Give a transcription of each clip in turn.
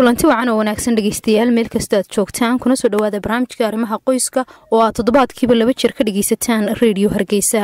kulanti wacan oo wanaagsan dhegeystayaal meel kasta aad joogtaan kuna soo dhowaada barnaamijka arrimaha qoyska oo aad toddobaadkiiba laba jeer ka dhegeysataan reediyo hargeysa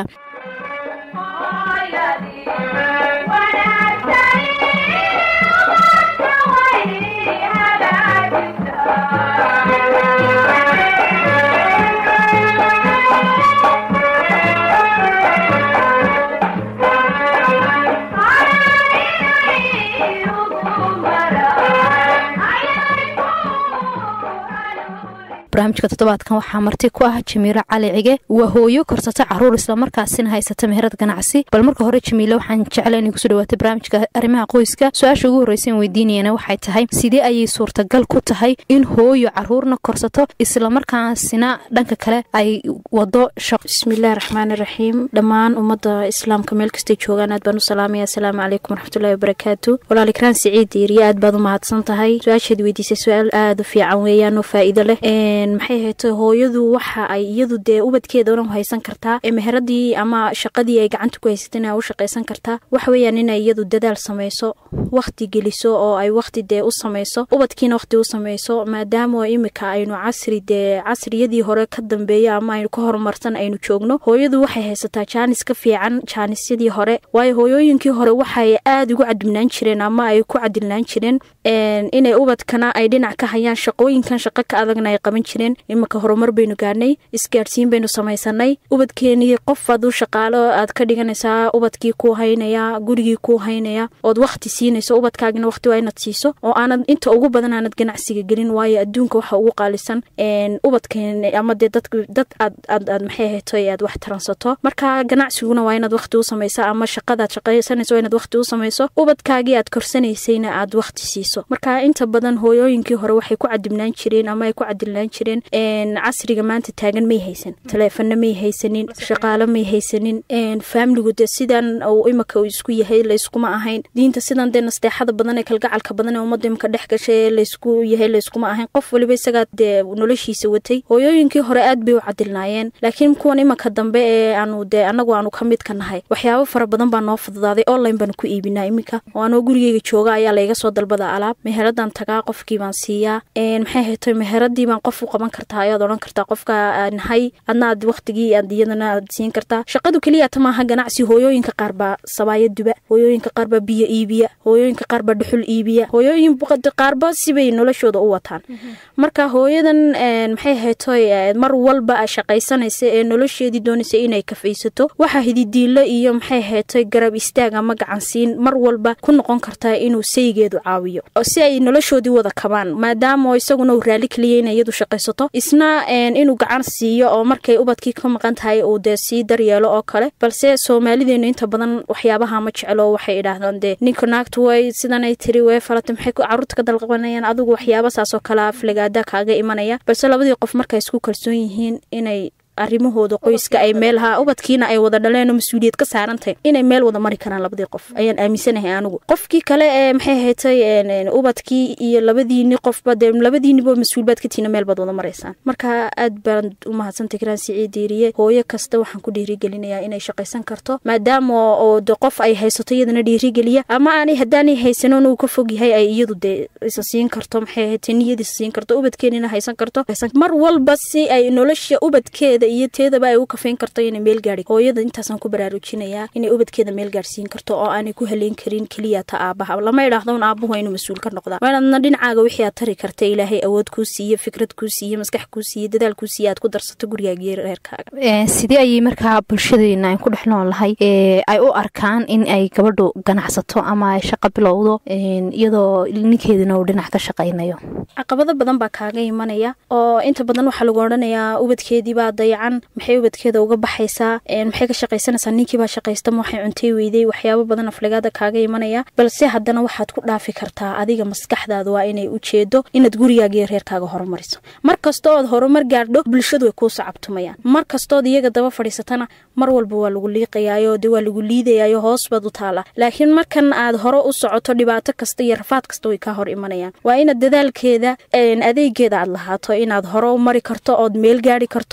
barnaamijka toddobaadkan waxaa marti ku ah jamiilo cali cige waa hooyo korsata caruur islamarkaasina haysata meherad ganacsi bal marka hore jamiile waxaan jecla inay kusoo dhawaata barnaamijka arrimaha qoyska su-aasha ugu horreysa in weydiinayana waxay tahay sidee ayay suurtagal ku tahay in hooyo caruurna korsato islamarkaasina dhanka kale ay wado shaqo bismillahi raxmaani raxiim dhammaan ummadda islaamka meel kastay joogaan aad baan u salaamaya asalaamu calaykum waraxmatullahi wabarakaatu walaal ikraan siciid diiriye aad baad u mahadsan tahay su-aashaad weydiisay su-aal aada u fiican weeyaan oo faa'iido leh maxay hayto hooyadu waxa ay iyadu dee ubadkeeda dhan haysan kartaa ee meheradii ama shaqadii ay gacanta ku haysatan u shaqaysan kartaa waxa weeyaan inay iyadu dadaal samayso wakti geliso oo ay wakti dee u samayso ubadkiina wakti u samayso maadaama imika aynu casri dee casriyadii hore ka dambeeyo ama aynu ka horumarsan aynu joogno hooyadu waxay haysataa jaanis ka fiican jaanisyadii hore waayo hooyooyinkii hore waxay aada ugu cadibnaan jireen ama ay ku cadilnaan jireen inay ubadkana ay dhinac ka hayaan shaqooyinkan shaqo ka adagna ay qaban jireen iminka horumar baynu gaadhnay isgaadhsiin baynu samaysanay ubadkeenii qof aad u shaqaalo aad ka dhiganaysaa ubadkii kuu haynaya gurigii kuu haynaya ood wakti siinayso ubadkaagina waqti waa inaad siiso oo aanad inta ugu badan aanad ganacsiga gelin waayo adduunka waxa ugu qaalisan ubadkeen ama dee dad dad aad aad aad maxay hayto aad wax taransato marka ganacsiguna waa inaad wakti u samayso ama shaqadaad shaqaysanayso waa inaad wakti u samayso ubadkaagii aad korsanaysayna aad wakti siiso marka inta badan hooyooyinkii hore waxay ku cadibnaan jireen ama ay ku cadilnaan jireen casriga maanta taagan may haysan taleefana may haysanin shaqaalo may haysanin faamiligu de sidan imika isku yahay layskuma ahayn diinta sidan dee nasteexada badan ee kalgacalka badan ee ummadda imika dhex gashay laysku yahay layskuma ahayn qof waliba isagaa dee noloshiisa watay hooyooyinkii hore aad bay u cadilnaayeen laakiin kuwan imika dambe ee aanu dee anagu aanu ka mid ka nahay waxyaabo fara badan baa noo fududaaday online baanu ku iibinaa iminka oo anoo gurigeyga jooga ayaa layga soo dalbada alaab meheradan tagaa qofkii baan siiyaa maxay hayto meheradii baan qof u qaban kartaa ayaad odhan kartaa qofka nahay adna aad waktigii aad iyadana aad siin kartaa shaqadu keliyata maaha ganacsi hooyooyinka qaar baa sabaaya duba hooyooyinka qaar baa biyo iibiya hooyooyinka qaar baa dhuxul iibiya hooyooyin qaarba sibay noloshooda u wataan marka hooyadan maxay haytoy mar walba shaqaysanaysa ee nolosheedii doonaysa inay kafaysato waxaa hididiilo iyo maxay haytoy garab istaag ama gacansiin mar walba ku noqon kartaa inuu saygeedu caawiyo si ay noloshoodii wada kabaan maadaama isaguna uu raali keliya ina iyadu shaqaysato isna inuu gacan siiyo oo markay ubadkii ka maqan tahay uu dee sii daryeelo oo kale balse soomaalideenu inta badan waxyaabaha ma jeclo waxay idhaahdaan dee ninka naagtu way sidanay tiri way falata maxay caruurta ka dalqabanayaan adigu waxyaaba saasoo kale aflagaada kaaga imanaya balse labadii qof markay isku kalsoon yihiin inay arrimahooda qoyska ay meelaha ubadkiina ay wada dhaleen oo mas-uuliyad ka saarantahay inay meel wada mari karaan labadii qof ayaan aaminsanahay anigu qofkii kale ee maxay haytay ubadkii iyo labadiini qofba dee labadiiniba mas-uulbaad ka tiina meel baad wada maraysaan marka aad baan u mahadsantay karaan siciid diiriye hooyo kasta waxaan ku dhiirigelinayaa inay shaqaysan karto maadaama oo de qof ay haysato iyadana dhiirigeliya ama aanay haddaanay haysanon uu ka fog yahay ay iyadu dee isa siin karto maxay haytay niyad isa siin karto ubadkeenina haysan karto mar walba si ay nolosha ubadkeeda iyo teedaba ay u kafayn karto inay meel gaari hooyada intaasaan ku baraarujinayaa inay ubadkeeda meel gaarsiin karto oo aanay ku haleyn karin keliya ta aabaha lama idhaahdo un aabuhu inuu mas-uul ka noqdaa waa inaadna dhinacaaga wixii aad tari karta ilaahay awood kuu siiye fikrad kuu siiye maskax kuu siiye dadaal kuu siiye aad ku darsato gurigaagiyo reerkaaga sidee ayay markaa bulshadeena aan ku dhex nool lahay ay u arkaan in ay gabadhu ganacsato ama ay shaqo bilowdo iyadoo ninkeedina uu dhinac ka shaqaynayo caqabado badan baa kaaga imanaya oo inta badan waxaa lagu odhanayaa ubadkeediibaa dayacan maxay ubadkeeda uga baxaysaa maxay ka shaqaysanaysaa ninkiibaa shaqaysta ma waxay cuntay weyday waxyaabo badan aflagaada kaaga imanaya balse haddana waxaad ku dhaafi kartaa adiga maskaxdaada waa inay ujeedo inaad gurigaaga iyo reerkaaga horumariso mar kasta ood horumar gaadho bulshadu way kuu sacabtumayaan mar kastood iyaga daba fadhiisatana mar walba waa lagu liiqayaayo de waa lagu liidayayo hoos baad u taalaa laakiin markan aad hore u socoto dhibaato kasta iyo rafaad kasta way kaa hor imanayaan waa inaad dadaalkeeda adeegeeda aad lahaato inaad hore u mari karto ood meel gaari karto ood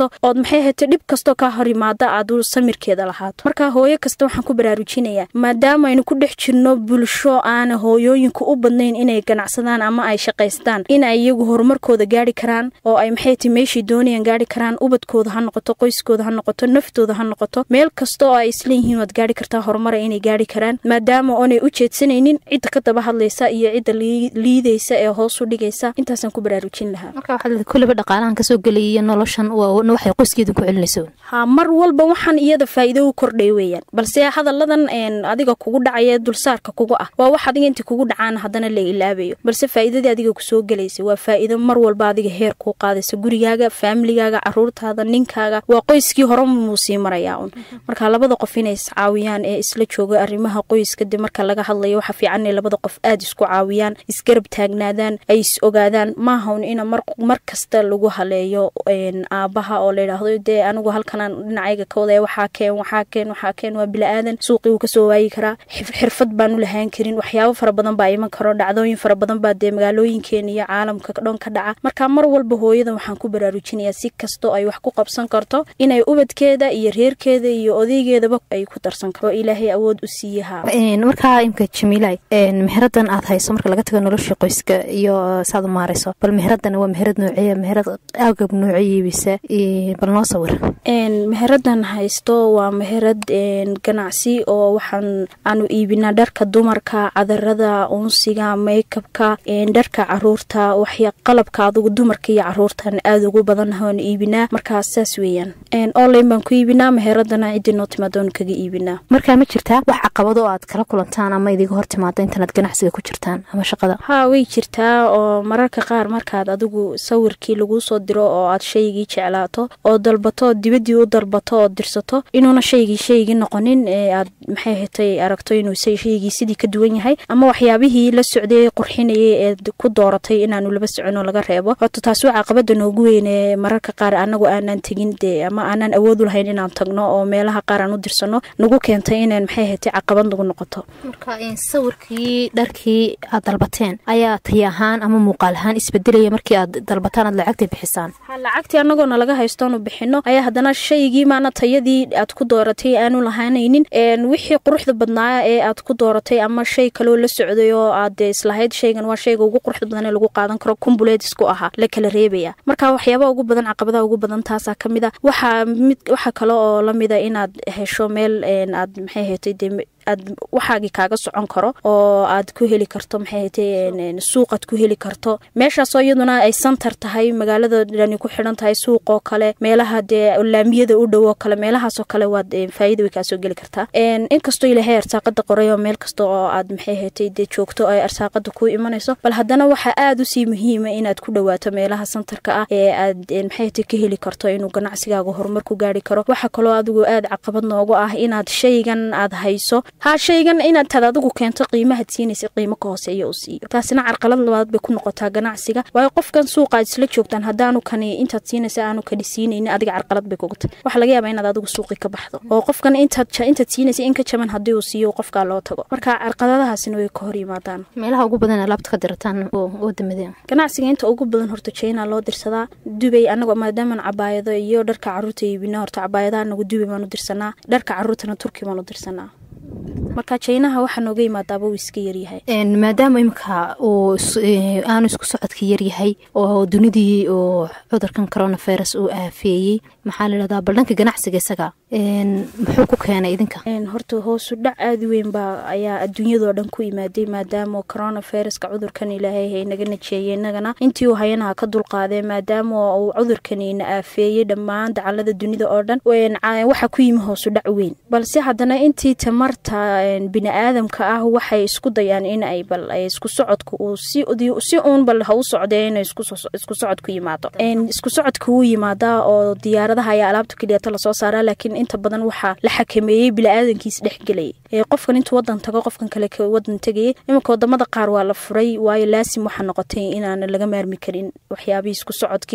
maxay ahayte dhib kastoo kaa hor imaada aad samirkeeda lahaato marka hooyo kasta waxaan ku baraarujinayaa maadaama aynu ku dhex jirno bulsho aana hooyooyinku u badnayn inay ganacsadaan ama ay shaqaystaan in ay iyagu horumarkooda gaari karaan oo ay maxay ti meeshay doonayaan gaari karaan ubadkooda ha noqoto qoyskooda ha noqoto naftooda ha noqoto meel kasta oo ay isleeyihiin waad gaari kartaa horumara inay gaari karaan maadaama oonay u jeedsanaynin cidda ka daba hadlaysa iyo cidda liidaysa ee hoos u dhigaysa intaasaan ku baraarujin lahaa marka waxaad kulliba dhaqaalahan kasoo gelaya iyo noloshan waxay qoyskeedu ku celinayso ha mar walba waxaan iyada faa'iido u kordhay weeyaan balse hadalladan adiga kugu dhacaya dulsaarka kuga ah waa wax adiga inta kugu dhacaan haddana la ilaabayo balse faa'iidadii adiga kusoo gelaysa waa faa'iido mar walba adiga heer kuu qaadaysa gurigaaga faamiligaaga caruurtaada ninkaaga waa qoyskii hore muu sii marayaa un marka labada qof inay iscaawiyaan ee isla jooga arrimaha qoyska de marka laga hadlayo waxa fiican inay labada qof aada isku caawiyaan isgarab taagnaadaan ay is ogaadaan maahaun ina mar kasta lagu haleeyo aabaha oo layidhaahdo dee anigu halkanaan dhinacayga ka wadaya waxaa keen waxaa keen waxaa keen waa bila'aadan suuqii wuu kasoo waayi karaa xirfad baanu lahaan karin waxyaabo fara badan baa iman karo dhacdooyin fara badan baa dee magaalooyinkeena iyo caalamka dhan ka dhaca marka mar walba hooyada waxaan ku baraarujinayaa si kastoo ay wax ku qabsan karto inay ubadkeeda iyo reerkeeda iyo odeygeedaba ay ku darsan karo oo ilaahay awood u siiyaha markaa imka jamiilay meheradan aad hayso marka laga tago nolosha qoyska iyo saad u maarayso bal meheradan waa meherad noocee meherad agab nooce iibisa bal noo sawir meheradan haysto waa meherad ganacsi oo waxaan aanu iibinaa dharka dumarka cadarada unsiga maykabka dharka caruurta waxya qalabka adugu dumarka iyo caruurtan aada ugu badannahoon iibinaa markaas saas weeyaan online baan ku iibinaa meheradana ciddii noo timaadoon kaga iibinaa markaa ma jirtaa wax caqabado oo aad kala kulantaan ama idiga hor timaado intaanaad ganacsiga ku jirtaan ama shaqada haa way jirtaa oo mararka qaar markaad adigu sawirkii laguu soo diro oo aad shaygii jeclaato oo dalbato dibadii u dalbato oo dirsato inuuna shaygii shaygii noqonin ee aad maxay hetay aragto inuu shaygii sidii ka duwan yahay ama waxyaabihii la socday qurxinayay eed ku dooratay inaanu laba soconoo laga reebo horta taas waa caqabada noogu weyn ee mararka qaar anagu aanaan tegin dee ama aanaan awood u lahayn inaan tagno oo meelaha qaar aan u dirsano nagu keentay inaan maxay hetay caqabad nagu noqoto marka sawirkii dharkii aad dalbateen ayaa tay ahaan ama muuqaal ahaan isbedelaya markii aad dalbataan aad lacagta bixisaan lacagtii anagoona laga haystoonu bixino ayaa haddana shaygii maana tayadii aad ku dooratay aanu lahaanaynin wixii quruxda badnaa ee aad ku dooratay ama shay kaloo la socday oo aad islahayd shaygan waa shayga ugu quruxda badan ee lagu qaadan karo kumbuleedisku ahaa la kala reebaya marka waxyaabaha ugu badan caqabadaha ugu badan taasaa ka mid a waxaa mid waxa kale oo lamida inaad hesho meel aad maxay hetay dee aad waxaagii kaaga socon karo oo aad ku heli karto maxay hatay suuqaad ku heli karto meeshaasoo iyaduna ay santar tahay magaalada dhani ku xidhan tahay suuqoo kale meelaha dee laamiyada u dhow oo kale meelahaasoo kale waad faa'iida way kaasoo geli kartaa inkastoo ilaahay arsaaqada qoray oo meel kasta oo aad maxay hatay dee joogto ay arsaaqada ku imanayso bal haddana waxaa aada usii muhiima inaad ku dhawaato meelaha santarka ah ee aad maxay hatay ka heli karto inuu ganacsigaaga horumar ku gaari karo waxa kaloo adigu aada caqabad noogu ah inaad shaygan aad hayso haa shaygan inaad taad adigu keento qiimahaad siinaysa qiimo ka hooseeya u siiyo taasina carqalad labaad bay ku noqotaa ganacsiga waayo qofkan suuqa aad isla joogtaan haddaanu kani intaad siinaysa aanu kani siinaynin adiga carqalad bay kuga tahay waxaa laga yaabaa inaad adigu suuqii ka baxdo oo qofkan intaad intaad siinaysa in ka jaban haddii uu siiyo qofkaa loo tago marka carqaladahaasina way ka hor yimaadaan meelaha ugu badan alaabta ka dirataan wadamadeen ganacsiga inta ugu badan horta china loo dirsadaa dubay anaga maadaamaan cabaayado iyo dharka caruurta iibina horta cabaayadaha anagu dubay baan u dirsanaa dharka caruurtana turki baan u dirsanaa marka jinaha waxaa nooga yimaadaaba uu iska yaryahay maadaama imika uu aanu isku socodka yaryahay oo dunidii oo cudurkan coronavirus uu aafeeyey maxaa layidhahdaa bal dhanka ganacsiga isaga muxuu ku keenay idinka horta hoosu dhac aada weyn baa ayaa adduunyadoo dhan ku imaaday maadaama coronaviruska cudurkan ilaahay hay naga najeeyey inagana intii uu hayanaha ka dulqaadee maadaama uu cudurkani na aafeeyey dhammaan dacalada dunida oo dhan waxaa ku yimi hoosu dhac weyn balse haddana intii tamarta bini aadamka ah waxay isku dayaan in ay bal isku socodka uu si uun bal ha u socdee in isku socod ku yimaado isku socodka wuu yimaadaa oo diyaaradaha ayaa alaabta keliyata lasoo saaraa laakiin inta badan waxaa la xakameeyey bili-aadankiis dhexgelayay qofkan intuu wadan tago qofkan kale wadan tegayay iminka wadamada qaar waa la furay waayo laasim waxaa noqotay inaan laga maarmi karin waxyaabihii isku socodkii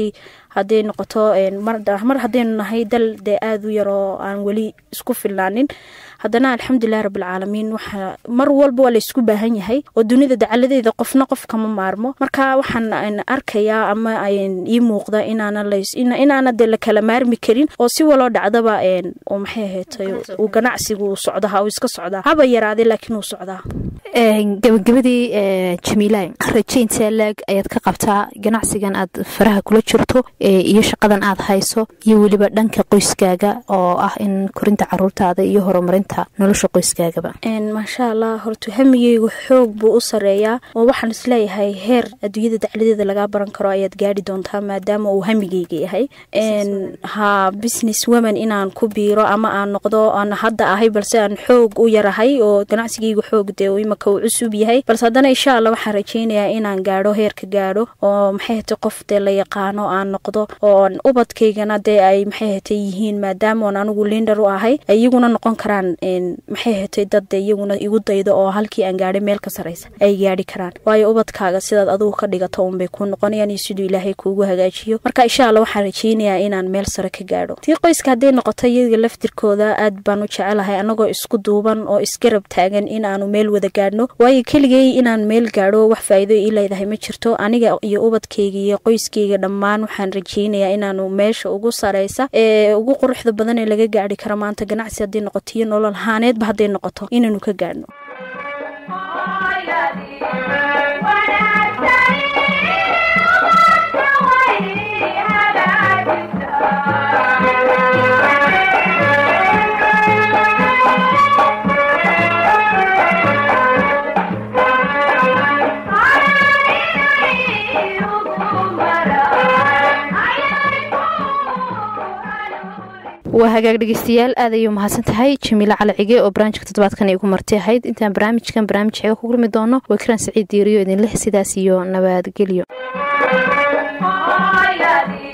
hadday noqoto mar haddaynu nahay dal dee aada u yar oo aan weli isku filnaanin haddana alxamdulilahi rabbilcaalamiin waxa mar walba waa laysku baahan yahay oo dunida dacaladeeda qofna qof kama maarmo marka waxaan arkayaa ama ii muuqda inaana dee la kala maarmi karin oo si waloo dhacdaba maxay ahaatay uu ganacsigu uu socdaa uu iska socdaa haba yaraaday laakiin uu socdaa gabagabadii jamiila rajaynta laag ayaad ka qabtaa ganacsigan aad faraha kula jirto iyo shaqadan aad hayso iyo weliba dhanka qoyskaaga oo ah in korinta caruurtaada iyo horumarinta nolosha qoyskaagaba maasha allah horta hamigeygu xoog buu u sareeyaa oo waxaan isleeyahay heer adduunyada dacladeeda lagaa baran karo ayaad gaari doontaa maadaama uu hamigeyga yahay ha business woman inaan ku biiro ama aan noqdo aan hadda ahay balse aan xoog u yarahay oo ganacsigeygu xoog dee imaka uu cusub yahay balse haddana insha allah waxaan rajeynayaa inaan gaadho heerka gaadho oo maxay hatay qof dee la yaqaano aan noqdo oon ubadkaygana dee ay maxay hatay yihiin maadaama oon anigu linder u ahay ay iyaguna noqon karaan maxay hatay dad dee iyaguna igu daydo oo halkii aan gaadhay meel ka saraysa ay gaadhi karaan waayo ubadkaaga sidaad adugu ka dhigato unbay kuu noqonayaan iyo siduu ilaahay kuugu hagaajiyo marka insha allah waxaan rajeynayaa inaan meel sare ka gaadho tii qoyska hadday noqoto iyaga laftirkooda aad baan u jecelahay anagoo isku duuban oo isgarab taagan in aanu meel wada gaadhno waayo keligay inaan meel gaadho wax faa'iido ii leedahay ma jirto aniga iyo ubadkayga iyo qoyskayga dhammaan waxaan rajeynayaa inaanu meesha ugu saraysa ee ugu quruxda badan ee laga gaadhi karo maanta ganacsi hadday noqoto iyo nolol haaneedba hadday noqoto inaanu ka gaadhno waa hagaag dhegeystayaal aad ayuu mahadsan tahay jamiile cali cige oo barnaamijka toddobaadkan igu marti ahayd intaan barnaamijkan barnaamij xeega ku kulmi doono waa kiraan saciid diiriyo idinleh sidaas iyo nabadgelyo